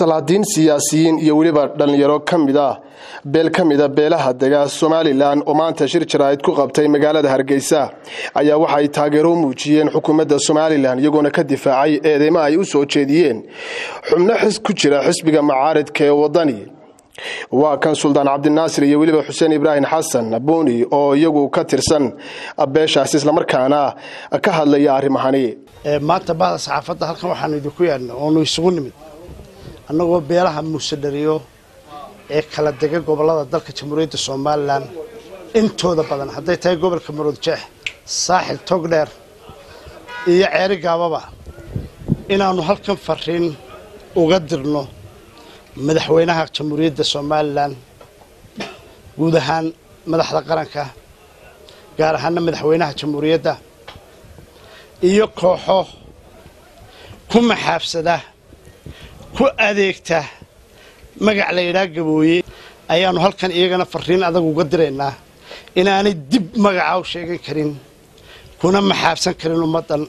salaadiin siyaasiyiin iyo weliba dhallinyaro ka mid ah beel ka mida beelaha dega somalilan oo maanta shir jaraa'id ku qabtay magaalada hargeysa ayaa waxa ay taageero muujiyeen xukuumadda somalilan iyagoona ka difaacay eedeymo ay u soo jeediyeen xubno xis ku jira xisbiga macaaridka ee wadani waa kan suldaan cabdinaasir iyo weliba xuseen ibraahim xasan buuni oo iyagu ka tirsan beeshaas islamarkaana ka hadlaya arrimahani maanta bahda saxaafadda halkan waxaanu idinku yaadna oonu isugu nimid annagoo beelaha muusedhariyo ee kala dega gobollada dalka jamhuuriyadda somalilan intooda badan hadday tahay gobolka maroodjeex saaxil togdheer iyo ceeri gaababa inaannu halkan fariin uga dirno madaxweynaha jamhuuriyadda somalilan guud ahaan madaxda qaranka gaar ahaana madaxweynaha jamhuuriyadda iyo kooxo ku maxaabsada ku adeegta magac la yidhaah gabooye ayaannu halkan iyagana fariin adag uga diraynaa inaanay dib magaca u sheegan karin kuna maxaabsan karin ummaddan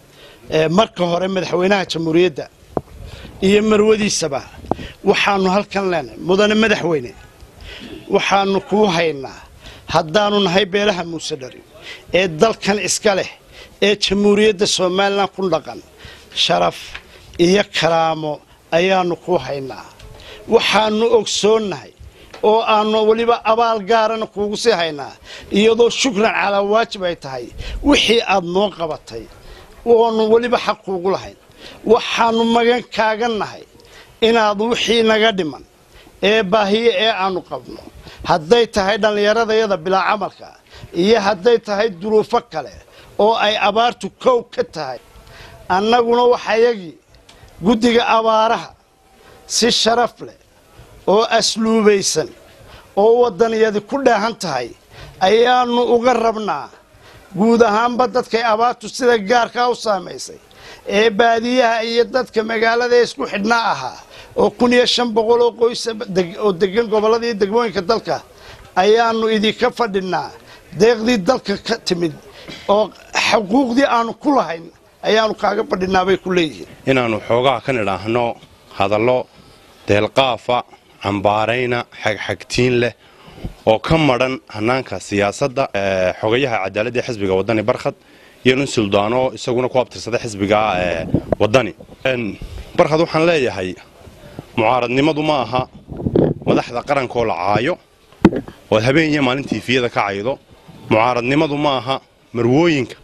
marka hore madaxweynaha jamhuuriyadda iyo marwadiisaba waxaannu halkan leenahay mudane madaxweyne waxaannu kuu haynaa haddaannu nahay beelaha muusedhari ee dalkan iska leh ee jamhuuriyadda somalilan ku dhaqan sharaf iyo karaamo ayaannu kuu haynaa waxaannu ogsoonnahay oo aannu weliba abaal gaarana kuugu sii haynaa iyadoo shukran calaa waajib ay tahay wixii aad noo qabatay oonu weliba xaq kuugu lahayn waxaannu magan kaaga nahay inaad wixii naga dhiman ee baahiye ee aannu qabno hadday tahay dhallinyaradayada bilaa camalka iyo hadday tahay duruufo kale oo ay abaartu kow ka tahay annaguna waxayagii guddiga abaaraha si sharaf leh oo asluubaysan oo waddaniyadi ku dheehan tahay ayaannu uga rabnaa guud ahaanba dadkay abaartu sida gaarkaa u saamaysay ee baadiyaha iyo dadka magaalada ee isku xidhnaa ahaa oo kun iyo shan boqol oo qoysa oo degan gobollada iyo degmooyinka dalka ayaannu idinka fadhinaa deeqdii dalka ka timid oo xuquuqdii aannu ku lahayn ayaannu kaaga fadhinaa bay ku leeyihiin inaannu xoogaha ka nidhaahno hadallo deelqaafa cambaarayna xagxagtiin leh oo ka madhan hannaanka siyaasadda xogayaha cadaaladda ee xisbiga waddani barkhad iyo nin suldaano isaguna ku abtirsada xisbiga waddani barkhad waxaan leeyahay mucaaradnimadu ma aha madaxda qarankaoo la caayo ood habeen iyo maalin tiifiyada ka caydo mucaaradnimadu ma aha marwooyinka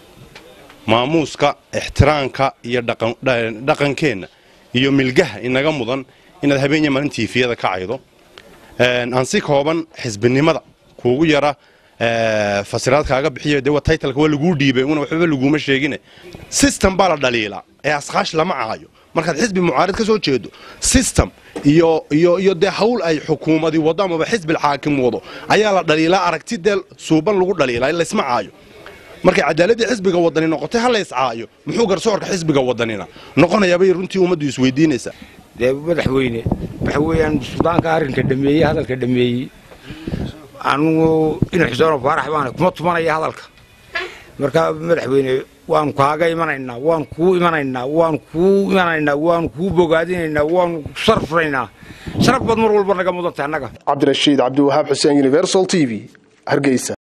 maamuuska ixtiraamka iyo dhaqankeenna iyo milgaha inaga mudan inaad habeen iyo maalin tiifiyada ka caydo aan si kooban xisbinimada kuugu yara fasiraad kaaga bixiyo dee taytalka waa laguu dhiibay una waxbaba laguuma sheegine system baa la dhaliilaa ee askaash lama caayo markaad xisbi mucaarid ka soo jeedo system iyo iyo iyo dee hawl ay xukuumadi wado amaba xisbil xaakim wado ayaa la dhaliilaa aragti dee suuban lagu dhaliilaa laysma caayo markay cadaaladii xisbiga wadani noqotay ha lays caayo muxuu garsoorka xisbiga wadanina noqonayaabay runtii ummaddu isweydiinaysaa dee madaxweyne waxa weeyaan suldaanka arrinka dhameeyey hadalka dhameeyey anugu ina xuseen faarax baana kuma tumanaya hadalka marka madaxweyne waanu kaaga imanaynaa waanu kuu imanaynaa waanu kuu imanaynaa waanu kuu bogaadinaynaa waanu sharfraynaa sharaf baad mar walba naga mudantay annaga cabdirashiid cabdiwahaab xuseen universal t v hargeysa